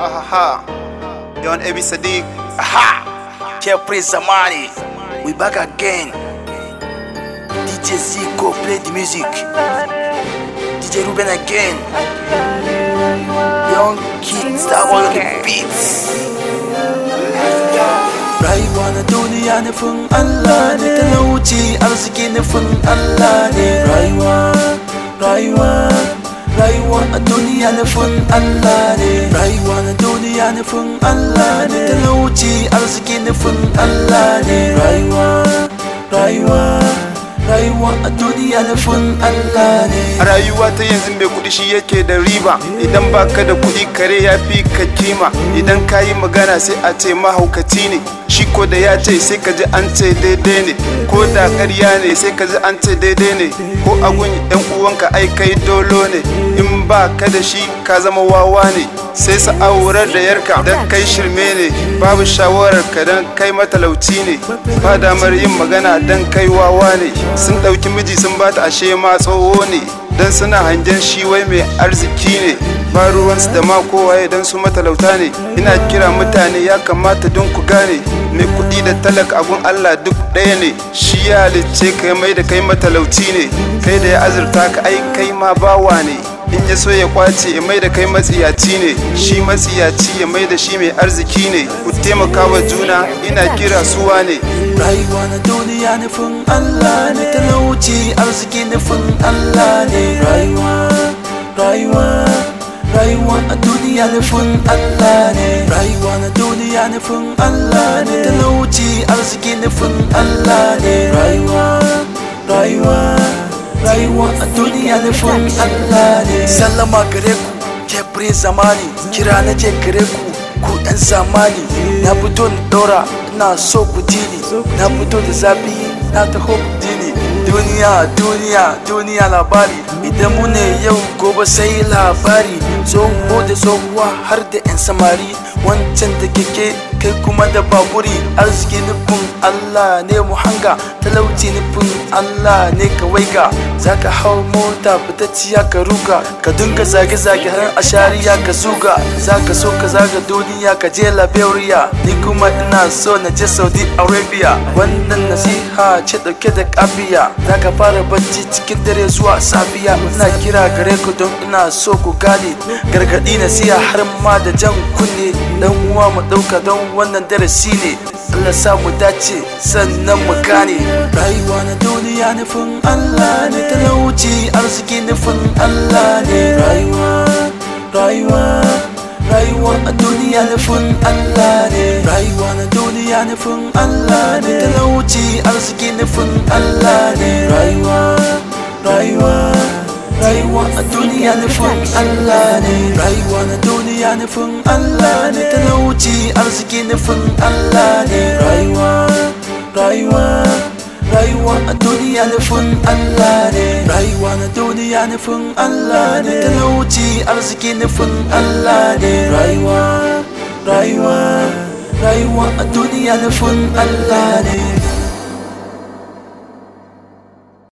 Aha. Yon Ebi Sadiq. Aha! Jeffrey Zamani, we back again. DJ Zico play the music. DJ Ruben again. Young kids that on the beats. Rayuwa na duniya nufin Allah ne talauci arziki nufin Allah ne rayuwa rayuwa rayuwa a duniya nufin Allah ne rayuwa na duniya nufin Allah ne talauci arziki nufin Allah ne rayuwa rayuwa rayuwa a duniya nufin Allah ne A rayuwa ta yanzu mai kuɗi shi yake da riba idan baka da kuɗi kare ya fi ka kima idan ka yi magana sai a ce mahaukaci ne shi ko da ya ce sai ka ji an ce daidai ne ko da ƙarya ne sai ka ji an ce daidai ne ko agun yan uwanka ai kai dolo ne in ba ka da shi ka zama wawa ne sai sa aurar da yarka dan kai shirme ne babu shawarar ka dan kai matalauci ne ba damar yin magana dan kai wawa ne sun ɗauki miji sun bata ashe ma tsoho ne dan suna hangen shi wai mai arziki ne ba ruwansu da ma kowaye dan su matalauta ne ina kira mutane ya kamata don ku gane mai kuɗi da talaka abun Allah duk ɗaya ne shi ya halicce ka mai da kai matalauci ne kai da ya azurta ka ai kai ma bawa ne in ya so ya kwace ya mai da kai matsiyaci ne shi matsiyaci ya mai da shi mai arziki ne ku taimaka wa juna ina kira suwa ne rayuwa na duniya nufin Allah ne talauci arziki nufin Allah ne rayuwa rayuwa rayuwa a duniya nufin Allah ne rayuwa na duniya nufin Allah ne talauci arziki nufin Allah ne rayuwa rayuwa rayuwa a duniya nufin Allah ne sallama gare ku Jeffrey zamani kira na je gare ku ku ɗan zamani na fito na ɗora na so ku dini na fito da zafi na taho ku dini duniya duniya duniya labari idan mu ne yau gobe sai labari tsoho da tsohuwa har da 'yan samari wancan da keke kai kuma da baburi arziki nufin Allah ne mu hanga talauci nufin Allah ne ka waiga zaka hau mota fitacciya ka ruga ka dinga zage-zage har a shariya ka zuga zaka so ka zaga duniya ka je Liberia ni kuma ina so na je Saudi Arabia wannan nasiha ce dauke da kafiya zaka fara bacci cikin dare zuwa safiya ina kira gare ku don ina so ku gane gargadi nasiha har ma da jan kunne dan uwa mu dauka don wannan darasi ne Allah sa mu dace sannan mu gane rayuwa na duniya nufin Allah ne talauci arziki nufin Allah ne rayuwa rayuwa rayuwa a duniya nufin Allah ne rayuwa na duniya nufin Allah ne talauci arziki nufin Allah ne rayuwa rayuwa rayuwa a duniya nufin Allah ne rayuwa na duniya nufin Allah ne talauci arziki nufin Allah ne rayuwa rayuwa rayuwa a duniya nufin Allah ne rayuwa na duniya nufin Allah ne talauci arziki nufin Allah ne rayuwa rayuwa rayuwa a duniya nufin Allah ne